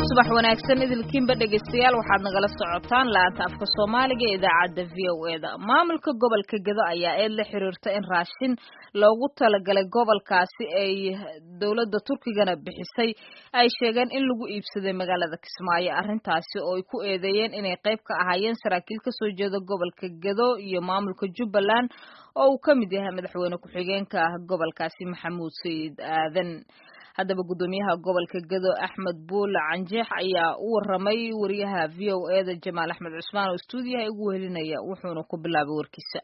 subax wanaagsan idilkiinba dhegaystayaal waxaad nagala socotaan laanta afka soomaaliga ee idaacadda v o e da maamulka gobolka gedo ayaa eed la xiriirta in raashin loogu talagalay gobolkaasi ay dowladda turkigana bixisay ay sheegeen in lagu iibsaday magaalada kismaayo arrintaasi oo ay ku eedeeyeen inay qayb ka ahaayeen saraakiil kasoo jeeda gobolka gedo iyo maamulka jubbaland oo uu ka mid yahay madaxweyne ku-xigeenka gobolkaasi maxamuud sayid aadan haddaba guddoomiyaha gobolka gedo axmed buule canjeex ayaa u waramay wariyaha v o e da jamaal axmed cusmaan oo stuudiyaha igu wehelinaya wuxuuna ku bilaabay warkiisa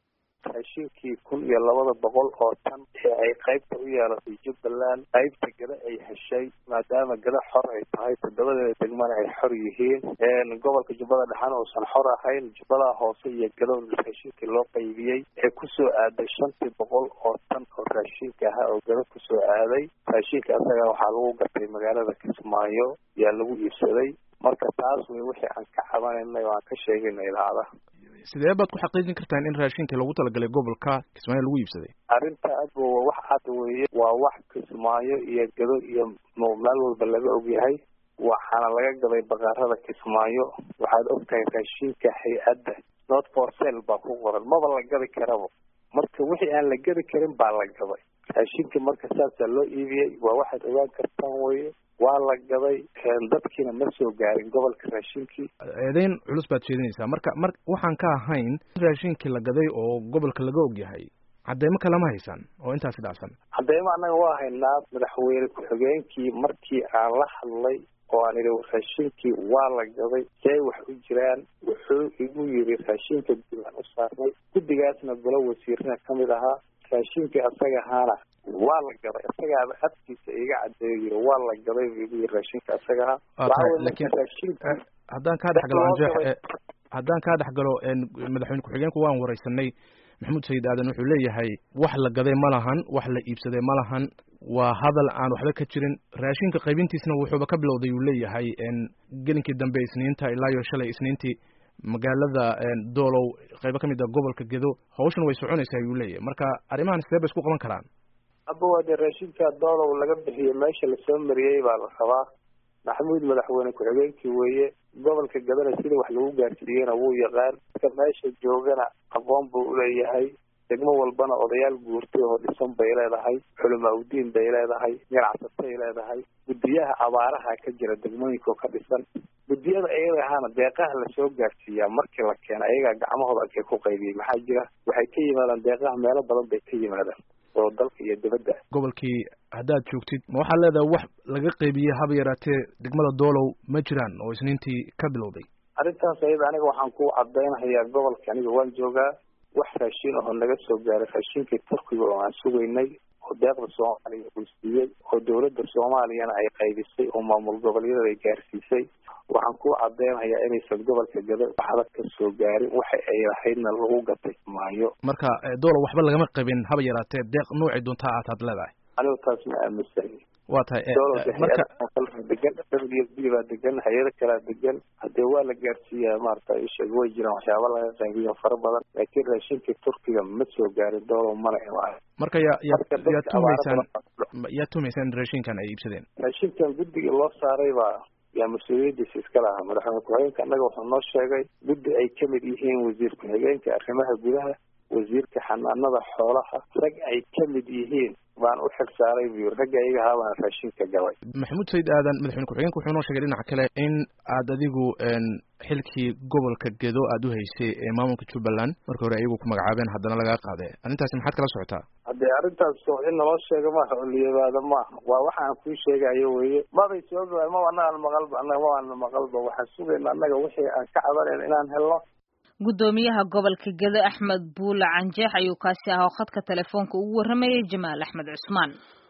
raashinkii kun iyo labada boqol oo tan ee ay qaybta u yeelatay jubbaland qaybta gada ay heshay maadaama gada xor ay tahay toddobadeeda degmana ay xor yihiin gobolka jubbada dhexana uusan xor ahayn jubbada hoose iyo gado raashinkii loo qaybiyey ee kusoo aaday shantii boqol oo tan oo raashinka ahaa oo gado kusoo aaday raashinka asaga waxaa lagu gatay magaalada kismaayo yaa lagu iibsaday marka taas wey wixii aan ka cabanaynay oo aan ka sheegayna idaacadaha sidee baad ku xaqiijin kartaan in raashinkii loogu talagalay gobolka kismaayo lagu iibsaday arrinta aad wa wax cad weeye waa wax kismaayo iyo gado iyo meel walba laga ogyahay waxaana laga gaday baqaarada kismaayo waxaad ogtahay raashinka hay-adda not for sale baa ku qoran maba la gadi karaba marka wixii aan la gadi karin baa la gaday raashinka marka saasaa loo iibiyey waa waxaad ogaan kartaan weye waa la gaday dadkiina ma soo gaarin gobolka raashinkii eedeyn culus baad sheedinaysaa marka mar waxaan ka ahayn raashinkii la gaday oo gobolka laga og yahay cadeymo kalama haysaan oo intaasi dhacsan cadeymo annaga waa haynaa madaxweyne ku-xigeenkii markii aan la hadlay oo aan idhi raashinkii waa la gaday see wax u jiraan wuxuu igu yidhi raashinka guulaan u saarnay guddigaasna golo wasiirna ka mid ahaa raashinkii asaga ahaana waa la gaday isagaaba afkiisa iga cadeeyo yiri waa la gaday bu igu yiri raashinka asagaha lakin haddaan kaa dhex galo anjeex haddaan kaa dhex galo madaxweyne ku-xigeenku waan wareysanay maxamuud sayid aadan wuxuu leeyahay wax la gaday ma lahan wax la iibsaday ma lahan waa hadal aan waxba ka jirin raashinka qaybintiisna wuxuuba ka bilowday uu leeyahay gelinkii dambe isniinta ilaa iyo shalay isniintii magaalada doolow qaybo kamid a gobolka gedo hawshan way soconaysaa ayuu leeyahay marka arrimahan sidee bay isku qaban karaan aba waa dee raashinka doolow laga bixiyo meesha lasoo mariyey baa la rabaa maxamuud madaxweyne ku-xigeenkii weeye gobolka gadana sida wax lagu gaarsiiyeyna wuu yaqaan dadka meesha joogana aqoon buu uleeyahay degmo walbana odayaal guurtay oo dhisan bay leedahay culamaa udiin bay leedahay ganacsatay leedahay guddiyaha abaaraha ka jira degmooyinkaoo ka dhisan guddiyada iyaga ahaana deeqaha lasoo gaarsiiyaa markii la keena ayagaa gacmahooda arkay ku qaybiyey maxaa jira waxay ka yimaadaan deeqaha meelo badan bay ka yimaadaan oo dalka iyo dibadda gobolkii haddaad joogtid ma waxaad leedahay wax laga qaybiyey haba yaraatee degmada doolow ma jiraan oo isniintii ka bilowday arrintaas ayada aniga waxaan ku cadaynahayaa gobolka aniga waan joogaa wax raashin ahoo naga soo gaaray raashinkii turkiga oo aan sugaynay oo deeqda soomaaliya uu siiyey oo dowladda soomaaliyana ay qaybisay oo maamul goboleedyada ay gaarsiisay waxaan ku cadeynayaa inaysan gobolka gado waxba ka soo gaarin waxa ay lahaydna lagu gatay maayo marka doolow waxba lagama qabin haba yaraatee deeq noocii doontaa aataad leedahay anigu taas ma aaminsahay waa tahay marka degan w b baa degan hay-ado kalaa degan hadee waa la gaarsiiyaa maarata isheeg way jiraan waxyaaba laga qaybiyo fara badan laakiin raashinkii turkiga ma soo gaarin doolow mana imaan marka ya ya yaad tumaysaan yaad tumaysaan in raashinkan ay iibsadeen raashinkan guddiga loo saaray baa yaa mas-uuliyadiisa iska lahaa madaxweyne ku-xigeenka annaga wuxuu noo sheegay guddi ay kamid yihiin wasiir ku-xigeenka arrimaha gudaha wasiirka xanaanada xoolaha rag ay kamid yihiin baan u xil saaray bu yiri ragga iyaga ahaa baan raashinka galay maxamuud sayid aadan madaxweyne ku-xigeenka wuxuu noo sheegay dhinaca kale in aad adigu xilkii gobolka gedo aada u haysay ee maamulka jubbaland marka hore ayagu ku magacaabeen haddana lagaa qaade arrintaasi maxaad kala socotaa haddee arrintaas in naloo sheega maaha oo liyabaada maaha waa waxaan kuu sheegayo weye mabay soo gabaan maba annagaan maqalba annaga mabaan maqalba waxaan sugayna annaga wixii aan ka cabanayna inaan helno guddoomiyaha gobolka gedo axmed buule canjeex ayuu kaasi ahaa oo khadka telefoonka ugu warramayay jamaal axmed cusmaan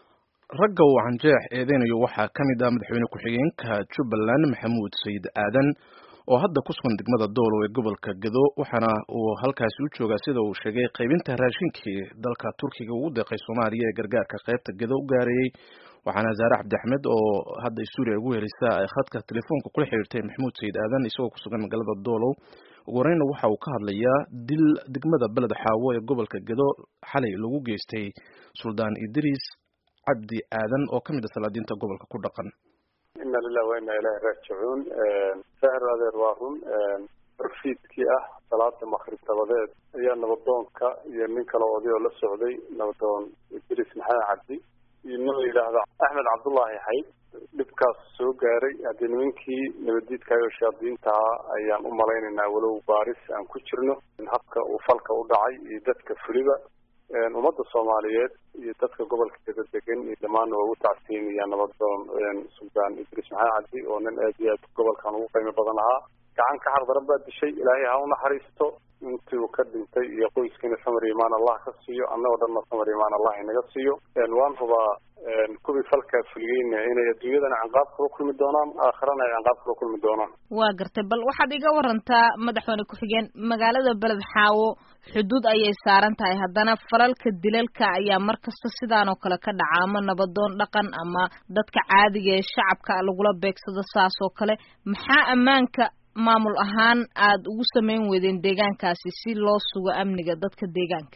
ragga uu canjeex eedeynayo waxaa ka mid ah madaxweyne ku-xigeenka jubbaland maxamuud sayid aadan oo hadda ku sugan degmada doolow ee gobolka gedo waxaana uu halkaasi u joogaa sida uu sheegay qaybinta raashinkii dalka turkiga ugu deeqay soomaaliya ee gargaarka qaybta gedo u gaarayey waxaana zaare cabdi axmed oo hadda stuudiya ugu helisa ay khadka telefoonka kula xiriirtay maxamuud sayid aadan isagoo ku sugan magaalada doolow ugu horeyna waxa uu ka hadlayaa dil degmada beled xaawo ee gobolka gedo xalay lagu geystay suldaan idriis cabdi aadan oo ka mid a salaadiinta gobolka ku dhaqan ina lilah wa ina ilahi raajicuun sahir adeer waa run barfiidkii ah salaada makrib dabadeed ayaa nabadoonka iyo nin kale oday oo la socday nabadoon idris maxamed cabdi iyo nin la yidhaahdo axmed cabdullaahi xayd dhibkaas soo gaaray haddii nimankii nabadiidkaayoo shaadiintaha ayaan u malaynaynaa walow baaris aan ku jirno habka uu falka u dhacay iyo dadka fuliba ummadda soomaaliyeed iyo dadka gobolka gada degan iyo dhammaanna waa ugu tacsiinaya nabadoon suldaan idris maxamed cabdi oo nin aad iyo aad gobolkan ugu qiimo badan ahaa gacan ka xardaran baa dishay ilaahay ha u naxariisto intii uu ka dhintay iyo qoyskiina samar imaan allah ka siiyo annagoo dhanna samar imaan allah inaga siiyo waan hubaa kuwii falkaa fuliyeyna inay adduunyadana canqaab kula kulmi doonaan aakhirana ay canqaab kula kulmi doonaan waa gartay bal waxaad iga warantaa madaxweyne ku-xigeen magaalada beled xaawo xuduud ayay saaran tahay haddana falalka dilalka ayaa mar kasta sidaan oo kale ka dhaca ama nabadoon dhaqan ama dadka caadiga ee shacabka lagula beegsado saas oo kale maxaa ammaanka maamul ahaan aada ugu samayn weydeen deegaankaasi si loo sugo amniga dadka deegaanka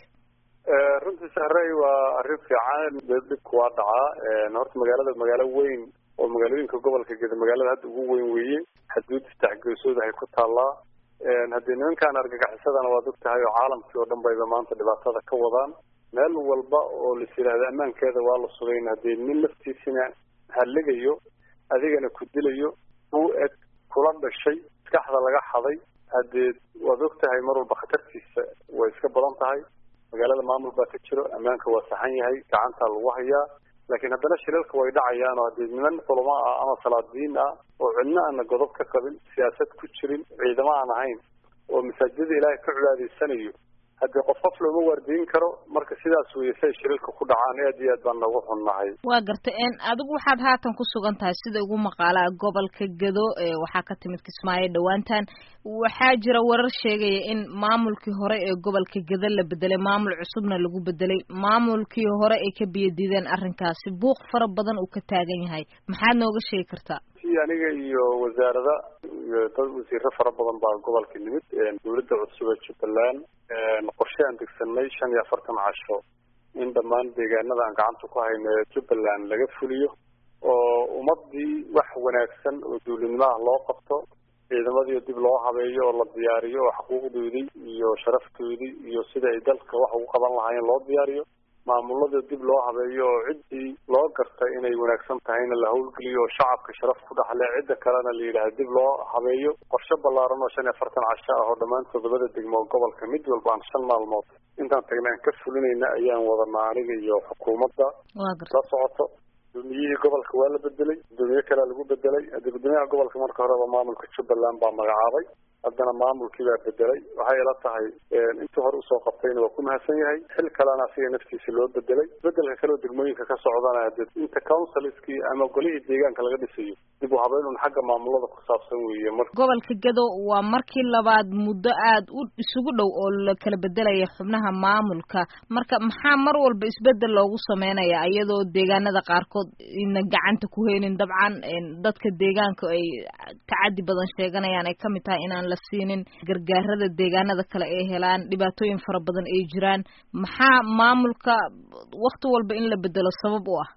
runtii sahrey waa arrin fiican dhibku waa dhacaa horta magaalada magaalo weyn oo magaalooyinka gobolka geda magaalada hadda ugu weyn weeye xaduud saddexgeesood ay ku taallaa haddii nimankan argagixisadana waad og tahay oo caalamkii oo dhan bayba maanta dhibaatada ka wadaan meel walba oo lais yidhaahdo ammaankeeda waa la sugayn haddii nin laftiisina halligayo adigana ku dilayo u eg kula dhashay maskaxda laga xaday haddee waad og tahay mar walba khatartiisa way iska badan tahay magaalada maamul baa ka jiro ammaanka waa saxan yahay gacantaa lagu hayaa laakiin haddana shilalka way dhacayaan oo haddii niman culamo ah ama salaadiin ah oo cidno aana godob ka qabin siyaasad ku jirin ciidamo aan ahayn oo masaajidada ilaahay ka cibaadaysanayo haddii qof qof looma waardiyin karo marka sidaas weeye si ay shilalka ku dhacaan aad iyo aad baan noogu xunnahay waa gartay adigu waxaad haatan ku sugan tahay sida ugu maqaalaa gobolka gado waxaa ka timid kismaayo dhowaantan waxaa jira warar sheegaya in maamulkii hore ee gobolka gado la bedelay maamul cusubna lagu bedelay maamulkii hore ay ka biyadiideen arrinkaasi buuq fara badan uu ka taagan yahay maxaad nooga sheegi kartaa si aniga iyo wasaarada iyo dad wasiiro fara badan baa gobolka nimid dawladda cusub ee jubbaland qorshe aan degsanay shan iyo afartan casho in dhammaan deegaanada aan gacanta ku hayno ee jubbaland laga fuliyo oo ummadii wax wanaagsan oo dawladnimaha loo qabto ciidamadii dib loo habeeyo oo la diyaariyo oo xuquuqdoodii iyo sharaftoodii iyo sida ay dalka wax ugu qaban lahaayeen loo diyaariyo maamulada dib loo habeeyo oo ciddii loo gartay inay wanaagsan tahayna la howlgeliyo oo shacabka sharaf ku dhaxle cidda kalena la yidhaha dib loo habeeyo qorshe ballaaran oo shan iyo afartan casho ah oo dhammaan todobada degmo gobolka mid walba aan shan maalmood intaan tagna aan ka fulinayna ayaan wadanaa aniga iyo xukuumadda la socoto gudoomiyihii gobolka waa la bedelay gudoomiye kalea lagu bedelay haddii gudoomiyaha gobolka marka horeba maamulka jubbaland baa magacaabay haddana maamulkii baa bedelay waxay ila tahay intii hore usoo qabtayna waa ku mahadsan yahay xil kalena asiga naftiisa loo bedelay bedelka kaleo degmooyinka ka socdana hade inta councilskii ama golihii deegaanka laga dhisayo dib u habeynun xagga maamulada ku saabsan weeye mar gobolka gado waa markii labaad muddo aada u isugu dhow oo la kala bedelaya xubnaha maamulka marka maxaa mar walba isbedel loogu sameynaya iyadoo deegaanada qaarkood ina gacanta ku heynin dabcan dadka deegaanka ay tacadi badan sheeganayaan ay kamid tahay inaan la siinin gargaarada deegaanada kale ay helaan dhibaatooyin fara badan ay jiraan maxaa maamulka wakti walba in la bedelo sabab u ah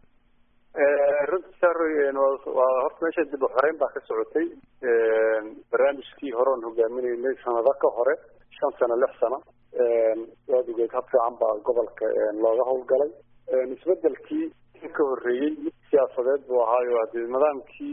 runti sar waa horta meesha dib uxoreyn baa ka socotay barnaamijkii hore oon hogaaminaynay sanado ka hore shan sano lix sano waad ogeed hab fiican baa gobolka looga howlgalay isbedelkii ka horreeyey mid siyaasadeed buu ahaayo hadii nidaamkii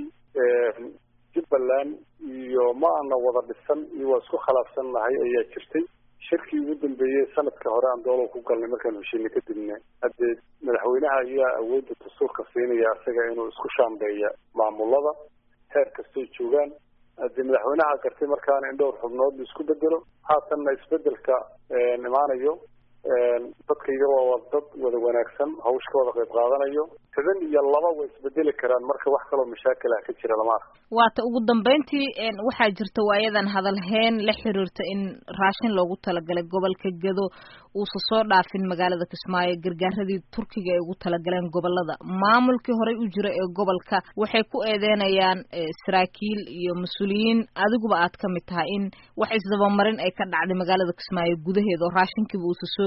jubbaland iyo ma ana wada dhisan iyo waa isku khilaafsan nahay ayaa jirtay shirkii ugu dambeeyey sanadka hore aan doolow ku galnay markaan heshiina kadibna haddee madaxweynaha ayaa awoodda dastuurka siinaya isaga inuu isku shaambeeya maamulada heer kastoy joogaan haddii madaxweynaha gartay markaana in dhowr xubnood la isku bedelo haatanna isbedelka imaanayo dadkayga waa dad wada wanaagsan hawsh ka wada qayb qaadanayo toban iyo laba way isbedeli karaan marka wax kaloo mashaakil ah ka jira lama arka waata ugu dambeyntii waxaa jirta waayadan hadalheen la xiriirta in raashin loogu talagalay gobolka gado uusa soo dhaafin magaalada kismaayo gargaaradii turkiga ay ugu talagaleen gobolada maamulkii horey u jira ee gobolka waxay ku eedeynayaan saraakiil iyo mas-uuliyiin adiguba aad ka mid tahay in wax isdabamarin ay ka dhacday magaalada kismaayo gudaheeda oo raashinkiiba uusa soo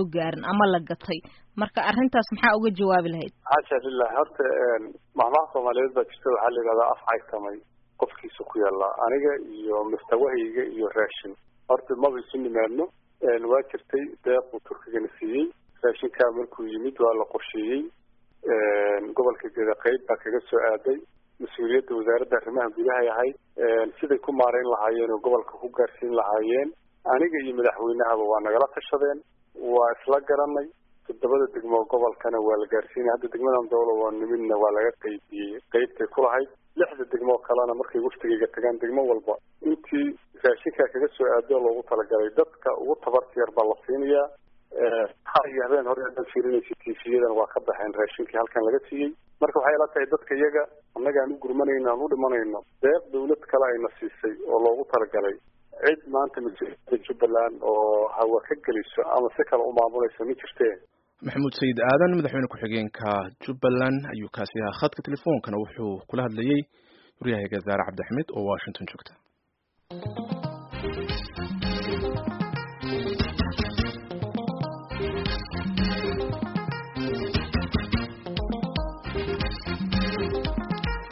gaarin ama la gatay marka arrintaas maxaa uga jawaabi lahayd xaasha lilah horta mahmaha soomaaliyeed baa jirta waxaa la yidhahdaa af caytamay qofkiisa ku yaallaa aniga iyo mustawahayga iyo raashin horta maba isu nimaadno waa jirtay deeq uu turkigana siiyey raashinkaa markuu yimid waa la qorsheeyey gobolka geda qeyb baa kaga soo aaday mas-uuliyadda wasaaradda arrimaha gudahay ahayd siday ku maarayn lahaayeen oo gobolka ku gaarsiin lahaayeen aniga iyo madaxweynahaba waa nagala tashadeen waa isla garanay toddobada degmo gobolkana waa la gaarsiinay hadda degmadan dowla waa nimidna waa laga qeybiyey qeybtay ku lahayd lixda degmo kalena markay waftigayga tagaan degmo walba intii raashinkaa kaga soo aado loogu talagalay dadka ugu tabarta yar baa la siinayaa har iyo habeen hore haddaad fiirinaysa tiifiyadan waa ka baxeen raashinkii halkan laga siiyey marka waxay ila tahay dadka iyaga annaga aan u gurmanayno aan u dhimanayno deeq dawlad kale ayna siisay oo loogu talagalay cid maanta mas-uuliyadda jubbaland oo hawa ka geliso ama si kale u maamulayso ma jirteen maxamuud sayid aadan madaxweyne ku-xigeenka jubbaland ayuu kaasi ahaa khadka telefoonkana wuxuu kula hadlayey waryahayga zaare cabdixmed oo washington joogta